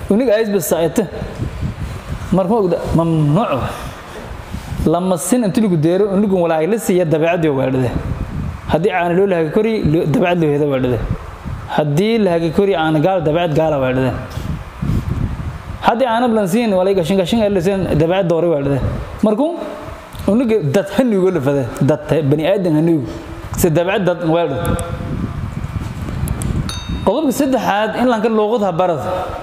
uniga aisba saayta marka ogda mamnuuc lama sin inta lagu deero unigun walaag la siiya dabeecadii weedhade haddii aana loo lahaga kori dabeecad loo heda weedhade haddii lahaga kori aana gaal dabeecad gaala weedhade haddii aana blansiin walay gashin gashin elisen dabeecad doori weedhade markuu uniga dad hanuugo lafade dad bani aadan hanuugo si dabeecad dad weedhade qodobka saddexaad in lanka luuqadha barad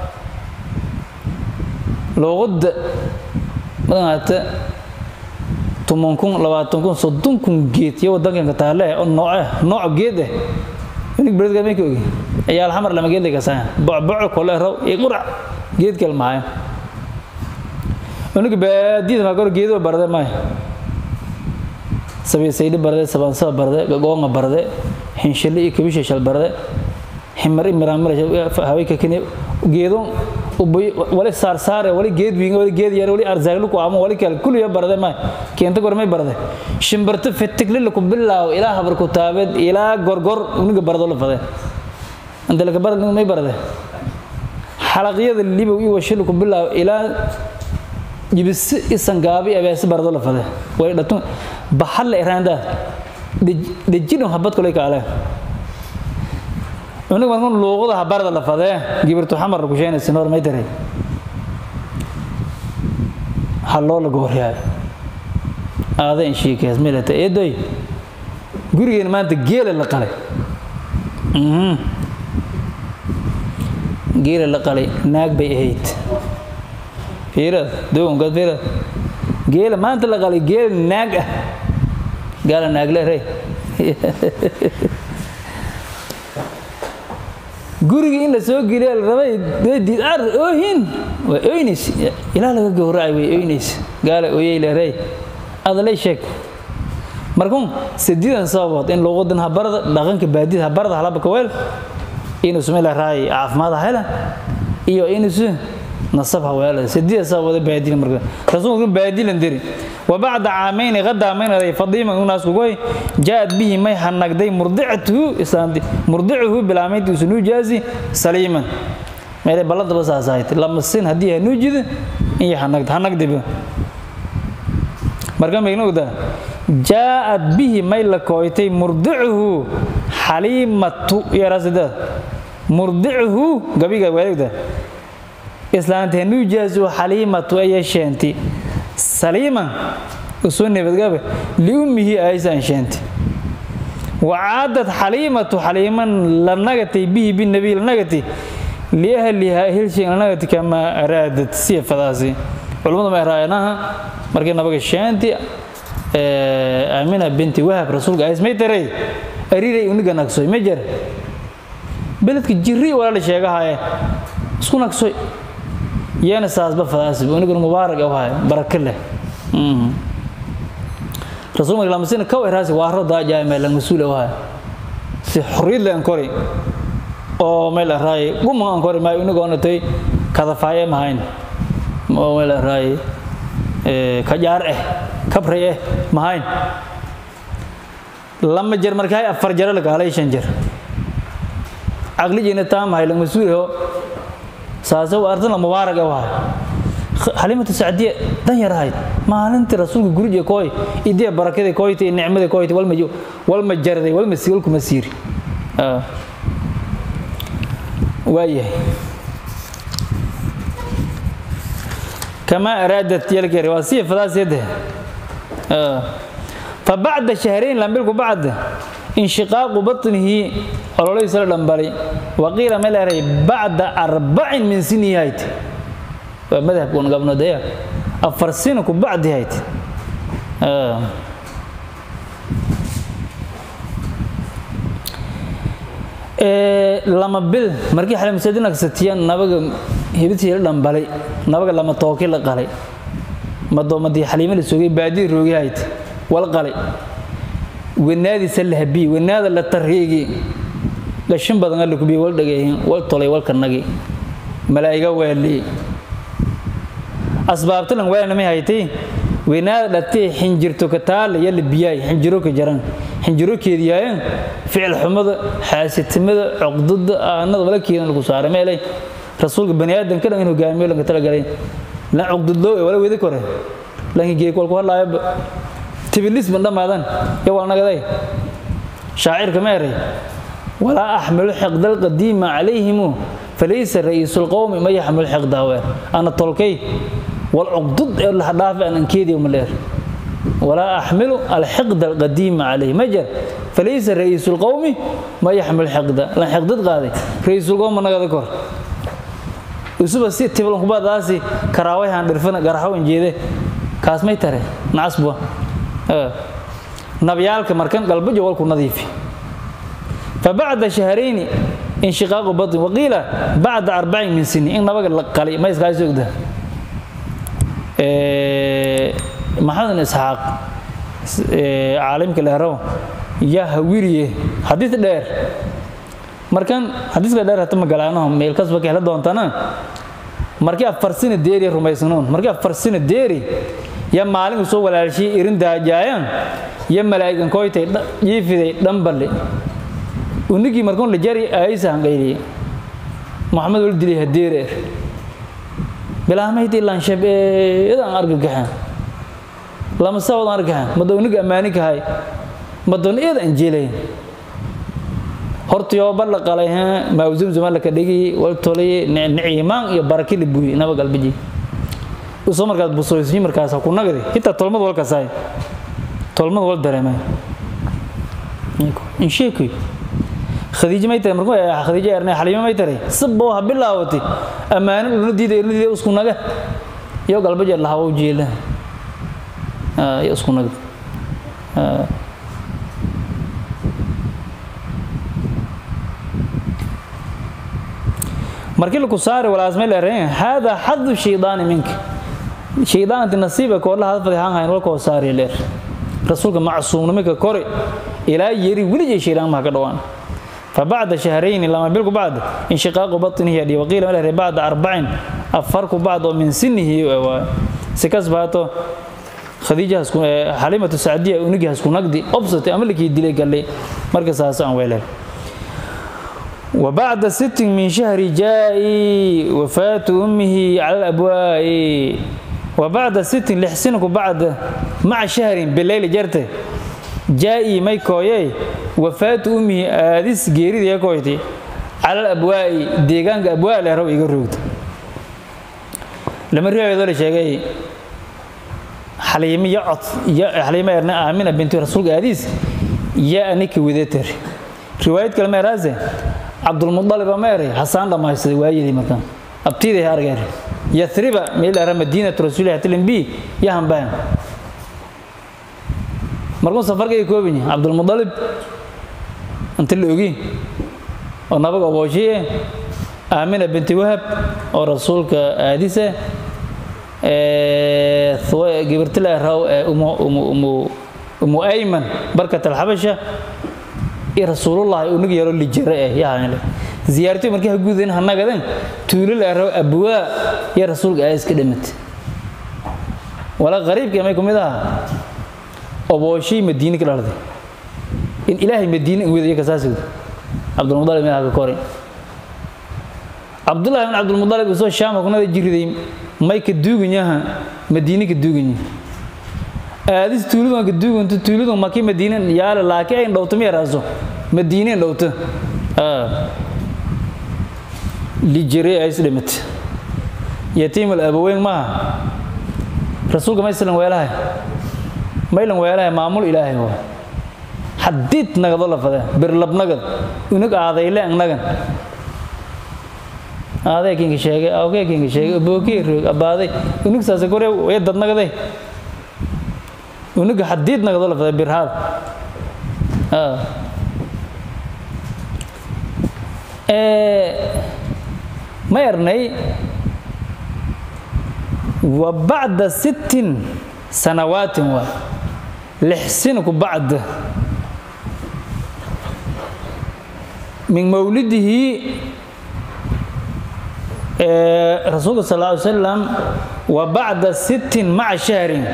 luuqadda madaata toban kun labaatan kun soddon kun geed iyo wadankanka taale oo nooce nooc geed eh unig beredka may ka ogi ayaa alxamar lama geed lagasaan bocboco kole raw iyo qurac geed kale maayo unig baadiyada maa kor geedo barade maayo sabiisaydi barade sabaansaba barade gagoonga barade hinshale iyo kabishashal barade himar imiramir hawayka kini geedo wali saarsaare wali geed wiinga wali geed yar wali arzaaglu ku amo wali kale kulliya barade may keenta gormay barade shimbarto fitiglila ku bilaaw ilaa habar ku taabeed ilaa gorgor uniga barado la fade anta laka barad may barade xalaqyada libow iyo washil ku bilaaw ilaa jibisi isangaabi abeesi barado la fade wali dhatun baxalla iraandaa dhejino habad kulay kaale unig markun luuqada habarda la fadee gibirtu xamar ku sheynaysa noor may daray halloo la gooryaay aada in shiikees milata eedoy gurigeena maanta geela la qalay geela la qalay naag bay ahayd fiirad doonkaad fiirad geela maanta la qalay geela naag ah gaala naag le rey gurigii in la soo geliya la rabay didaar oohin waa oynays ilaa laga gowracay way oynays gaala ooyey leerey adalay sheeg markuun sadiidan sababood in luuqadan habarada dhaqanka baadida habarada halabaka weel inuu sumela raay caafimaad hela iyo inuusu nasab haweela sadiida sababood baadila marka rasuulku baadilan diri وبعد عامين غدا من ري فضيمة الناس كوي جاءت به ما حنقدي مرضعته إسلاندي مرضعه بالعميد سنو جازي سليما ما يلي بلد بس أسايت لما السن هديها نوجد إيه حنقد حنقدي به مرقم يقولوا ده جاءت به ما لكويتي مرضعه حليمة يا راسده مرضعه قبي قبي ده إسلاندي نوجازو حليمة أي شانتي saliiman usoo nabadgaabe liummihi aysan sheenti wacaadad xaliimatu xaliiman la nagatay bihi binabiy la nagati liahliha hilshin la nagati kama araadad siya fadaasi culimmadu ma raayanaha markii nabaga sheenti aamina binti wahab rasuulka ays may taray ariray uniga nagsoy ma jar beledka jirri walaala sheegahaye isku nagsoy yana saasba fadaasib unigan mubaarak ahay baraka leh rasuul marka lamasina kaw eraasi waaro daajaay meel masuul ahay si xorriyad leh kori oo meel araay guma aan kori may uniga onatay kadafaaye mahayn oo meel araay kajaar eh kabray eh mahayn lama jer markaay afar jara lagaalay shan jer caqlijiina taa mahay la masuul saasoo ardana mubaarak ah waay xalimatu sacdiye dan yar ahayd maalintii rasuulka guriga kooy idee barakada kooyta nicmada kooyta walma walma jarday walma si walkuma siiri waayahay كما أرادت يلك رواسية فلاس يده آه. فبعد شهرين لم يلقوا بعد انشقاق بطنه الله صلى الله عليه وقيل ملاري بعد أربع من سنين هايت مذهب كون قبل ديا أفر سنة بعد هايت آه. lama bil markii xalim sadin agsatiyaan nabaga hibidtii la dhambalay nabaga lama tooki la qalay madoomadii xaliimada sugay baadii roogahayd wal qalay wanaadi salahabi wanaada la tarhiigi gashin badan la kubiye wal dhageeyeen wal tolay wal kanagi malaa'iga weeli asbaabta lan weelna may haytay wanaada dhatay xinjirto ka taal yalla biyay xinjiro ka jaran xinjiro keediyayeen ficil xumada xaasitimada cuqdada aanada wala keedan lagu saaray meelay rasuulka bani aadamka dhan in hogaamiyo lanka talagalay la cuqdudloo wala wadi kore laakiin geey kolku hadlaayo tibilis ban dhammaadan yo waa nagaday shaacirka ma eray walaa axmilu xiqda alqadiima calayhimu falaysa ra'iisu lqowmi ma yaxmilu xiqdaha ana tolkay wal cuqdud ee lahdhaafi aan ankeediyo ma leer walaa axmilu alxiqda alqadiima calayhi ma jar falaysa ra'iisu lqowmi ma yaxmilu xiqda lan xiqdad qaaday ra'iisulqowm ma nagada kor isuba si tiblankubadaasi karaawayhaan dhirfana garaxawan jeede kaas may tare nacasbua nabyaalka markan galbajo walku nadiifi fabacda shahrayni inshiqaaqu batin waqiila bacda arbacin min sini in nabaga la qali ma iskaa sogda maxamed isxaaq caalimka leerow yaa hawiriye xadiis dheer markan xadiiska dheer hata magalaanaho meel kasba ka hela doontana markii afar sina deeri rumaysanoon markii afar sina deeri ya maalin soo walaalshii irin daajaayan ya malaa'igan koytay jiifiday dhanballe unigii markuun la jari aayisa hanqayliye maxamed wal dilay hadeereer bilaamayti lanshab eedan argagaxan lama sawad argaxan mada unig ammaani kahay madoon eed aan jeelayn horta yooba la qalay maawzumzuma laka dhigi wal tolay niciimaan iyo baraki la buuyi naba galbiji usoo markaas busoysii markaas ku nagdi hitaa tolmad wal kasaay tolmad wal dareemay in sheekuy khadiija may taray markuu khadiija eernay xaliima may taray sabbo ha bilaawati ammaano dhuna diiday dhuna diiday isku naga iyo galbajeed lahawa u jeela iyo isku naga markii laku saari walaasmay leereen hada xadu shaydaani minka shaydaanti nasiiba koodla hadfadi haan hayn walkoo saari leer rasuulka macsuumnimika kore ilaa yeri weligay shaydaan maha ka dhawaan فبعد شهرين لما بلغ بعد انشقاق بطنه يدي وقيل له بعد أربع أفرق بعض من سنه سكس باتو خديجة حليمة السعدية ونجي هسكو نقدي أبسط أملك يدلي قال لي مركز هاسان ويله وبعد ست من شهر جاء وفاة أمه على الأبواء وبعد ست لحسنك بعد مع شهر بالليل جرته jaa-ii may kooyey wafaatu ummihi aadis geeridii kooyti calal abwaa'i deegaanka abwaa leeraw iga roogta lama riwaayadoo la sheegay xaliimo iyo cod iyo xaliimo erna aamina binti rasuulka aadiis yaa anika wadatar riwaayad kale meeraase cabdulmudaliba ma eray hasaan dhammaystiday waayadii markaan abtiiday argeer yathriba meel era madiinatu rasuulillahi tilimbi yahanbaan markuu safarkay koobin yahay cabdulmudalib inta la ogi oo nabaga obooshiye aamina binti wahab oo rasuulka aadise gibirtila raw umu ayman barkat alxabasha iyo rasuulullahi unug yaro lijare eh yahanle ziyaartii markii ha gudayn hanagaden tuulo la raw abwaa iyo rasuulka aadis ka dhimatay wala qariibkii may kumid aha obooshay madiine ka dhalday in ilaahay madiine wedayo kasaasig cabdulmudalib meelaha ka koray cabdullahi bin cabdulmudalib isoo shaama kunada jiriday may ka duuganyaha madiine ka duuganya aadis tuulidan ka duuganto tuulidan maki madiine yaala laakiin ay dhowto ma yaraaso madiine dhowto lijire ay isdhimat yatiimul abaweyn maaha rasuulka ma islan weelahay maylan weelahay maamul ilaahay waa xadiid nagado la fadee birlabnagad unug aadayle angnagan aaday kinka sheegay awkee kinka sheegay abookee roog abaaday unug saase kore way dadnagaday unuga xadiid nagado la fadee birhaad ma ernay wa bacda sittin sanawaatin waa lixsinku bacda min mawlidihi rasuulka sal lla ly slam wa bacda sittin maca shahrin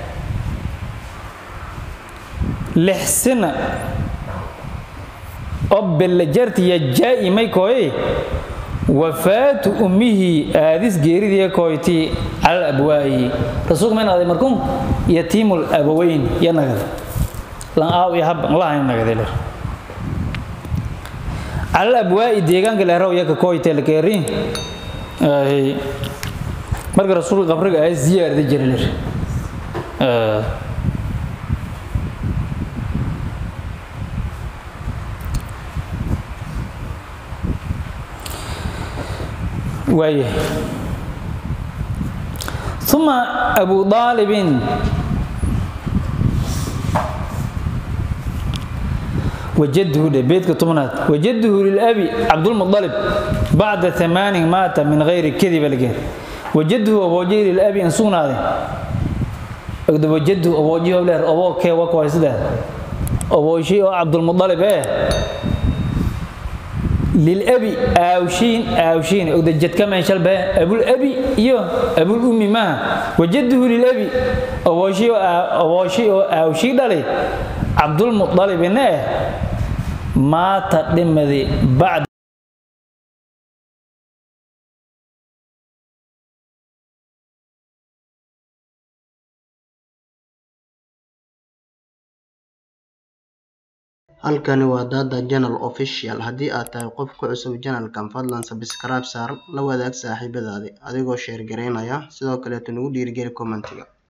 lixsina oo belle jartiya jaa'i may kooye wafaatu ummihi aadis geeridii koyti cala abwaa'i rasuulku may naqday markuun yatiimul abaweyn ya nagada lan aaw iyo hab lahayn nagade ler cala abwaa'i deegaanka leeraw yaka koyte lakeerin marka rasuulka qabriga ay ziyaarada jira ler waayahay uma abu aalibin wajadhu dhe beedka tobnaad wajadhu lilabi cabdulmualib bacda amaanin maata min hayri kadiba lageen wajadhu aboojihi lilabi in sugnaade ogda wajadhu aboojihi leer oboo kee wakway sidaa obooshi oo cabdulmualib ee lilabi aawshiin aawshiin ogda jadka meeshalbe abulabi iyo abulummi maaha wajadhu lilabi obooshi oo aawshii dhalay cabdulmualibina eh maata dhimadi bacd halkani waa dada janal official haddii aad tahay qof ku cusub janalkan fadlan sabskraib saar la wadaag saaxiibadaadi adigoo sheer garaynaya sidoo kaleeto nagu dhiirigeli kommentiga